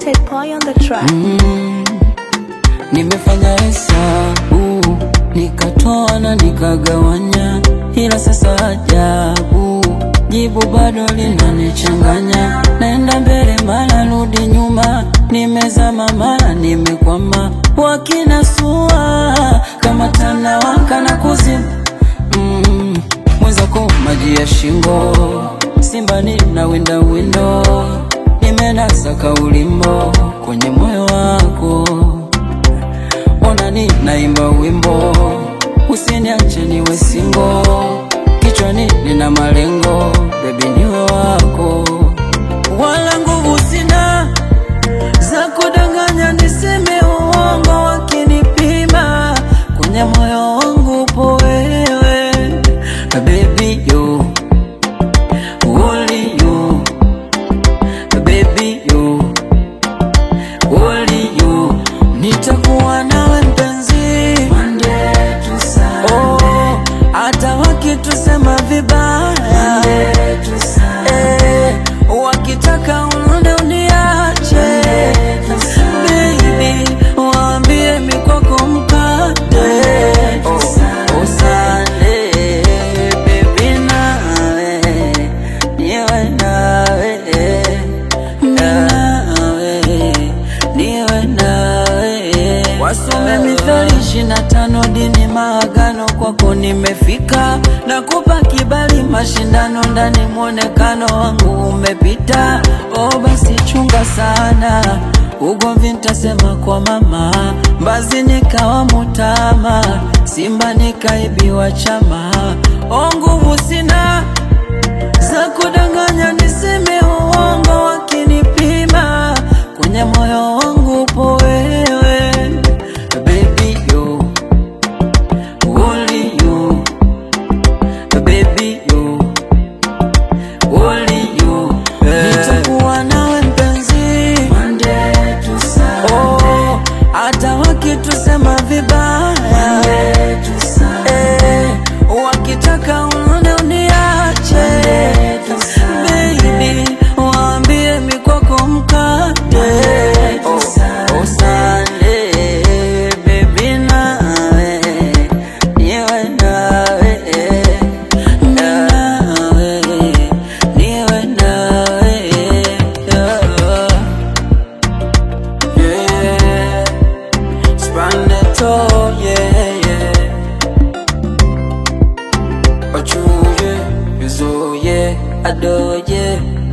Ted Boy on the track. Mm, nimefanya hesabu nikatoa na nikagawanya, ila sasa ajabu, jibu bado linanichanganya. Naenda mbele mara rudi nyuma, nimezama mara nimekwama, wakinasua kama tanawaka na kuzimu mm, mwenzako maji ya shingo, simba nina winda windo, nimenasa kaulimbo kwenye moyo wako, ona ni naimba wimbo, usiniache niwe singo, kichwani nina malengo, bebi niwe wako, wala nguvu sina za kudanganya niseme uongo, wakinipima kwenye moyo wangu upo wewe baby you only you baby you only you nitakuwa nawe mpenzi Monday to Sunday oh hata wakitusema vibaya Monday to Sunday eh, wakitaka unde uniache baby waambie mikoko mkate oh, oh, Sunday baby nawe niwe nawe nawe niwe nawe wasome mithali ishirini na tano dini maagano kwako nimefika nakupa kibali mashindano ndani mwonekano wangu umepita o basi chunga sana ugomvi ntasema kwa mama mbazi nikawa mutama simba nikaibiwa chama o nguvu sina za kudanganya niseme uongo wakinipima kwenye moyo wangu upo wewe baby you only you baby you only you nitakuwa nawe mpenzi Monday to Sunday oh hata wakitusema vibaya Monday to Sunday eh, wakitaka unone uniache baby waambie mikoko mkate oh, oh, Sunday baby nawe niwe nawe nawe niwe nawe yeah. Yeah, Spaneto, yeah, yeah. Ochuye, Yuzoye, Adoye,